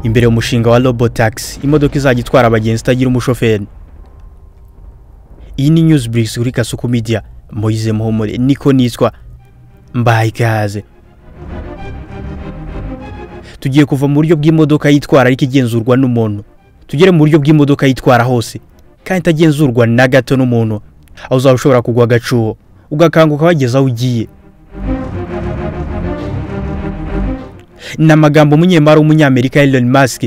imbere umushinga wa robotaxi imodoka izajya itwara abagenzi itagira umushoferi iyi ni news breaks kuri kasuku media moyize muhumure niko nitwa mbaye ikaze tugiye kuva mu buryo bw'imodoka yitwara ariko igenzurwa n'umuntu tugere mu buryo bw'imodoka yitwara hose kandi itagenzurwa na gato n'umuntu aho uzaba ushobora kugwa agacuho ugakanguka wageze aho ugiye ni amagambo umunyemari w'umunyamerika Elon Musk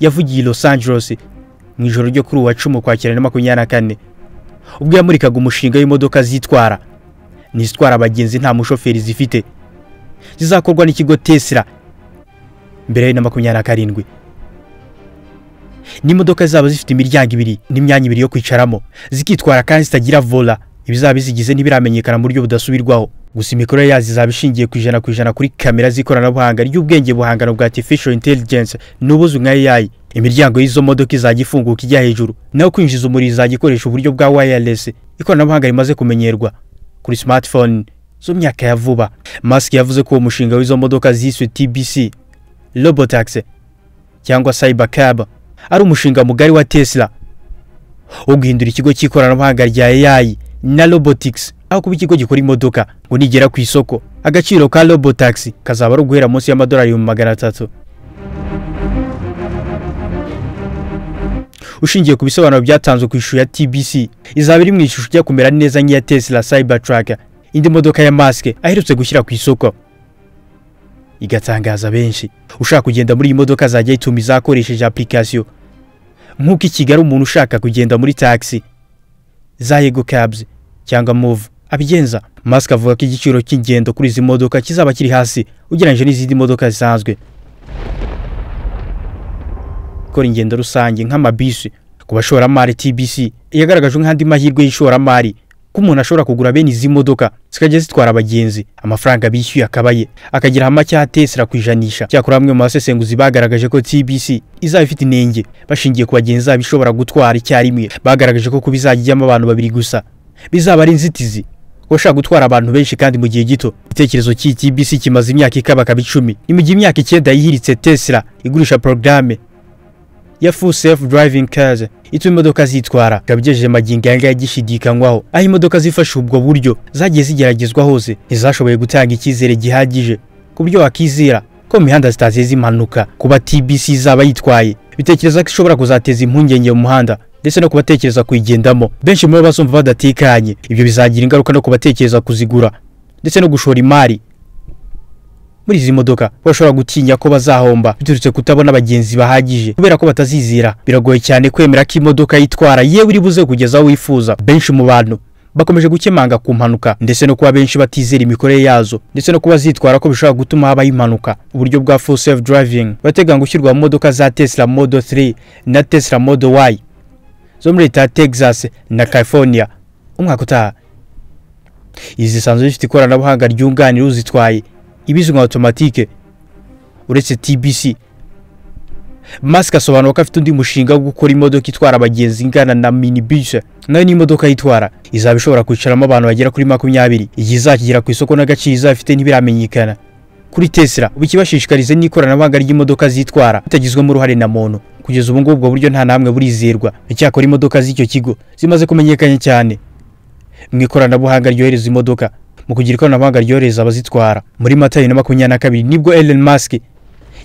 yavugiye i Los Angeles mu ijoro ryo kuri uwa cumi ukwakira na makumyabiri na kane ubwo yamurikaga umushinga w'imodoka zitwara n'izitwara abagenzi nta mushoferi zifite zizakorwa n'ikigo Tesla mbere na makumyabiri na karindwi n'imodoka zaba zifite imiryango ibiri n'imyanya ibiri yo kwicaramo zikitwara kandi zitagira vola ibizaba bizigize ntibiramenyekana mu buryo budasubirwaho gusa imikorere yazo izaba ishingiye ku ijana ku ijana kuri kamera z'ikoranabuhanga ry'ubwenge buhangano bwa artificial intelligence n'ubuzwi nka AI imiryango y'izo modoka izajya ifunguka ijya hejuru naho kwinjiza umuriro izajya ikoresha uburyo bwa wireless ikoranabuhanga rimaze kumenyerwa kuri smartphone zo myaka ya vuba Musk yavuze ko uwo mushinga w'izo modoka ziswe TBC Robotaxi cyangwa Cybercab ari umushinga mugari wa Tesla wo guhindura ikigo cy'ikoranabuhanga rya AI na Robotics aho kuba ikigo gikora imodoka ngo nigera ku isoko agaciro ka Robotaxi kazaba ari uguhera munsi y'amadolari ibihumbi magana atatu ushingiye ku bisobanuro byatanzwe ku ishusho ya TBC izaba iri mu ishusho ijya kumera neza nk'iya Tesla Cybertruck indi modoka ya Musk aherutse gushyira ku isoko igatangaza benshi ushaka kugenda muri iyi modoka zajya yitumiza akoresheje application nk'uko i Kigali umuntu ushaka kugenda muri taxi za Yego Cabs cyangwa Move abigenza Musk avuga ko igiciro cy'ingendo kuri izi modoka kizaba kiri hasi ugereranyije n'izindi modoka zisanzwe gukora ingendo rusange nk'amabisi ku bashoramari TBC yagaragajwe nk'andi mahirwe y'ishoramari ko umuntu ashobora kugura bene izi modoka zikajya zitwara abagenzi amafaranga bishyuye akabaye akagira hama cya Tesla ku ijanisha cyakora bamwe mu basesenguzi bagaragaje ko TBC izaba ifite inenge bashingiye ku bagenzi zabo ishobora gutwara icyarimwe bagaragaje ko kuba izajya ijyamo abantu babiri gusa bizaba ari inzitizi ushaka gutwara abantu benshi kandi mu gihe gito igitekerezo cy'iyi TBC kimaze imyaka ikabakaba icumi ni mu gihe imyaka icyenda yihiritse Tesla igurisha porogaramu ya full self driving cars ituma imodoka zitwara gabigejeje magingo aya ngaya gishidikanywaho aho imodoka zifasha ubwo buryo zagiye zigeragezwa hose ntizashoboye gutanga icyizere gihagije ku buryo wakizera ko mu mihanda zitateza impanuka kuba TBC izaba yitwaye bitekereza ko ishobora kuzateza impungenge mu muhanda ndetse no kubatekereza kuyigendamo benshi muri bo bazumva badatekanye ibyo bizagira ingaruka no kubatekereza kuzigura ndetse no gushora imari muri izi modoka bashobora gutinya ko bazahomba biturutse kutabona abagenzi bahagije kubera ko batazizira biragoye cyane kwemera ko imodoka yitwara yewe iri buze kugeza aho wifuza benshi mu bantu bakomeje gukemanga ku mpanuka ndetse no kuba benshi batizera imikorere yazo ndetse no kuba zitwara ko bishobora gutuma habaho impanuka uburyo bwa full self driving barateganya gushyirwa mu modoka za Tesla Model 3 na Tesla Model Y zo muri leta ya Texas na California umwaka utaha izi zisanzwe zifite ikoranabuhanga ryunganira uzitwaye ibizwi nka automatique uretse TBC Musk asobanura ko afite undi mushinga wo gukora imodoka itwara abagenzi ingana na minibus nayo ni imodoka yitwara izaba ishobora kwicaramo abantu bagera kuri makumyabiri igihe izakigera ku isoko n'agaciro izafite ntibiramenyekana kuri Tesla ubu ikibashishikarize n'ikoranabuhanga ry'imodoka zitwara bitagizwemo uruhare na muntu kugeza ubu ngubu ubwo buryo nta namwe burizerwa icyakora imodoka z'icyo kigo zimaze kumenyekana cyane mu ikoranabuhanga ryohereza imodoka mu kugira ikoranabuhanga ryohereza abazitwara muri mata bibiri na makumyabiri na kabiri nibwo Elon Musk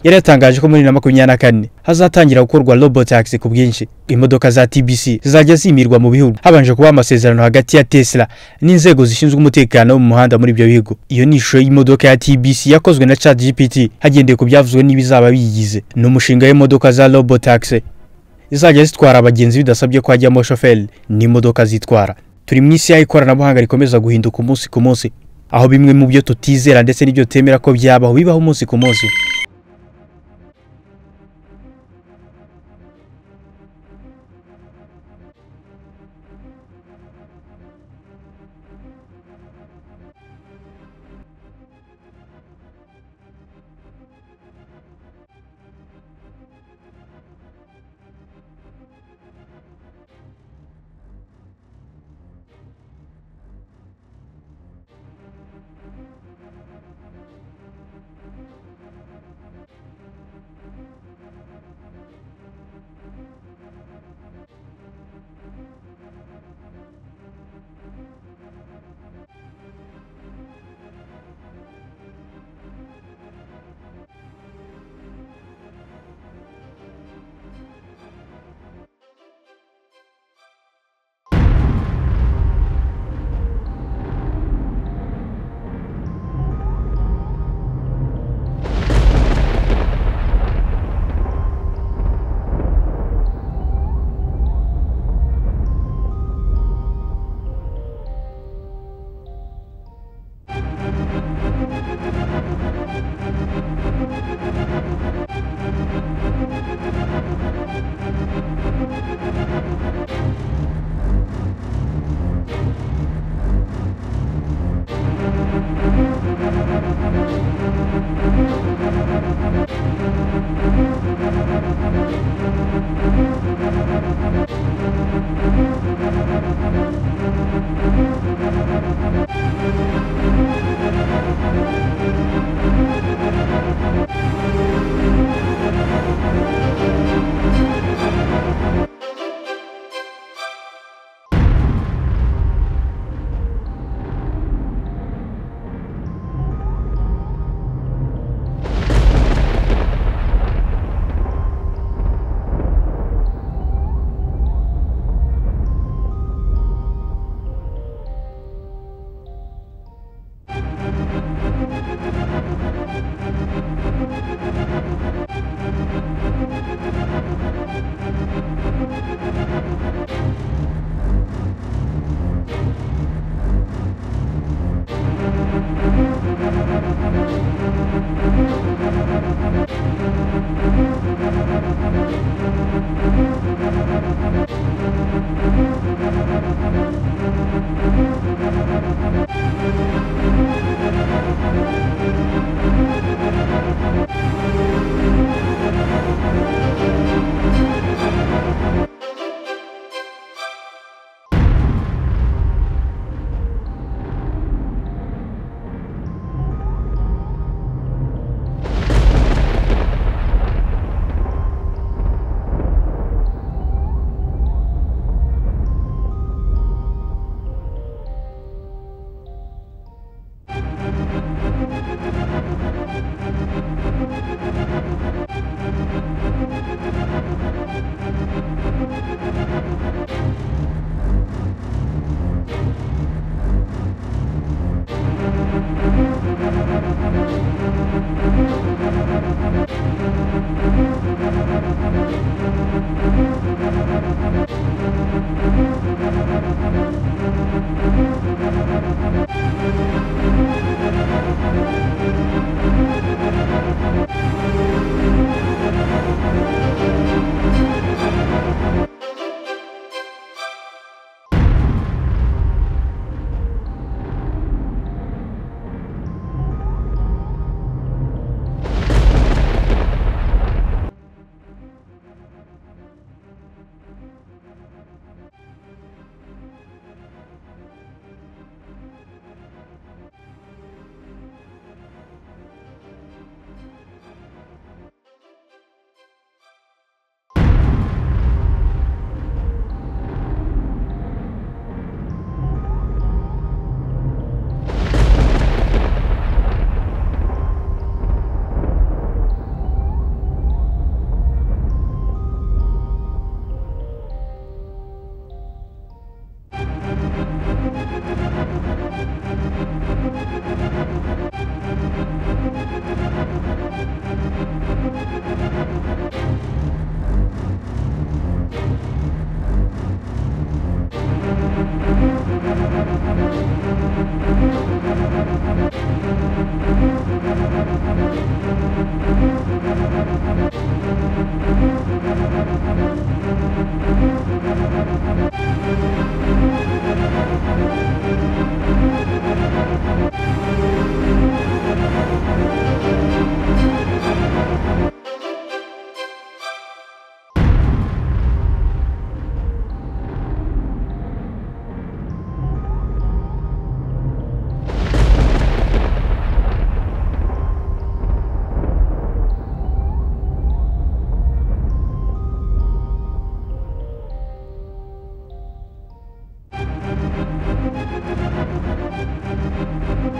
yari yatangaje ko muri bibiri na makumyabiri na kane hazatangira gukorwa robotaxi ku bwinshi imodoka za TBC zizajya zimirwa mu bihugu habanje kuba amasezerano hagati ya Tesla n'inzego zishinzwe umutekano mu muhanda muri ibyo bihugu iyo ni ishusho y'imodoka ya TBC yakozwe na ChatGPT hagendeye ku byavuzwe n'ibizaba biyigize ni umushinga w'imodoka za robotaxi zizajya zitwara abagenzi bidasabye ko hajyamo shoferi n'imodoka zitwara turi mu isi y'ikoranabuhanga rikomeza guhinduka umunsi ku munsi aho bimwe mu byo tutizera ndetse n'ibyo temera ko byabaho bibaho umunsi ku munsi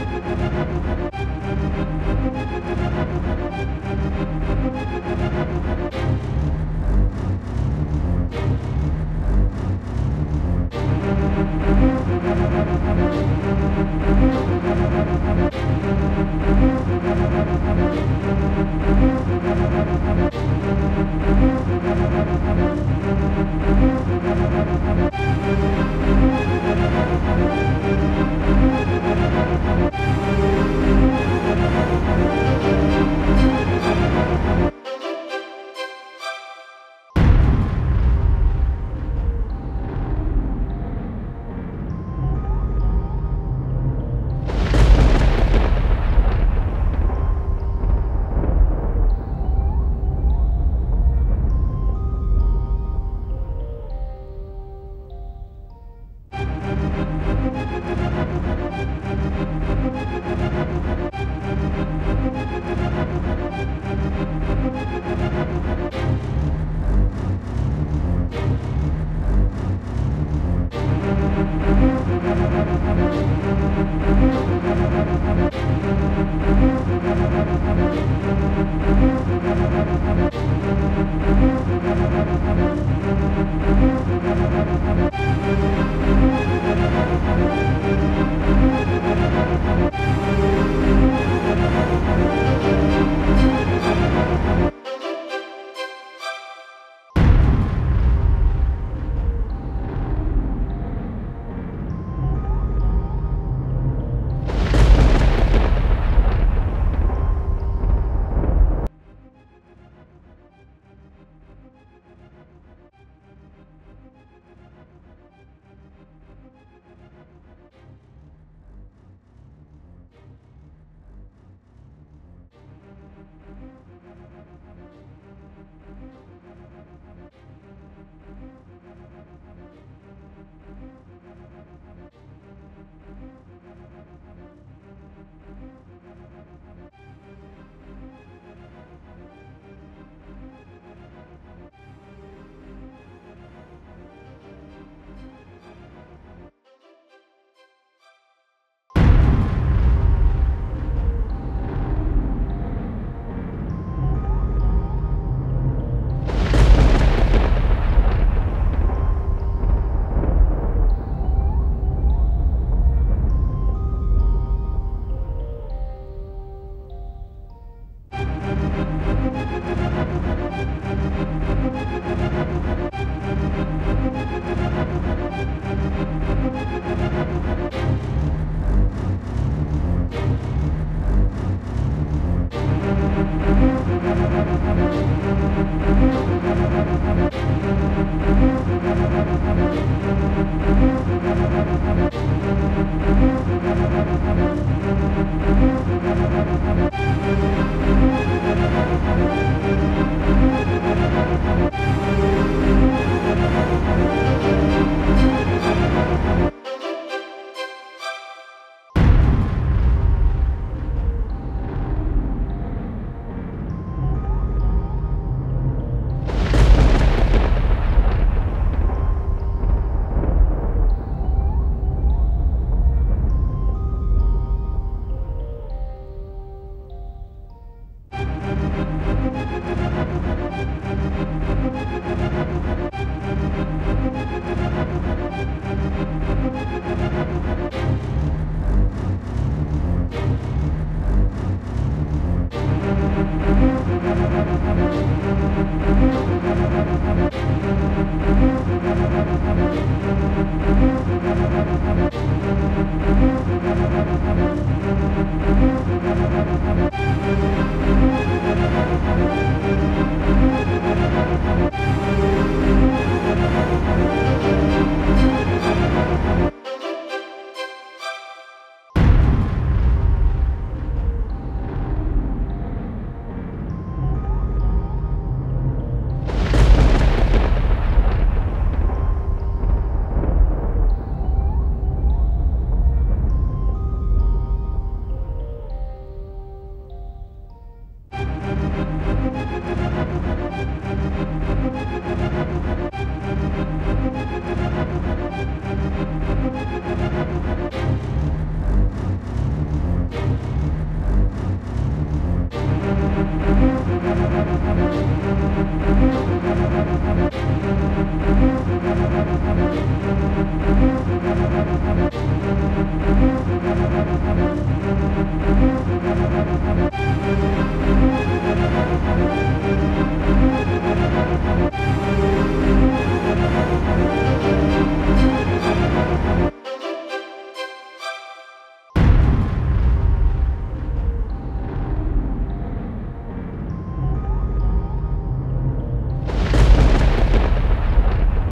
Thank you.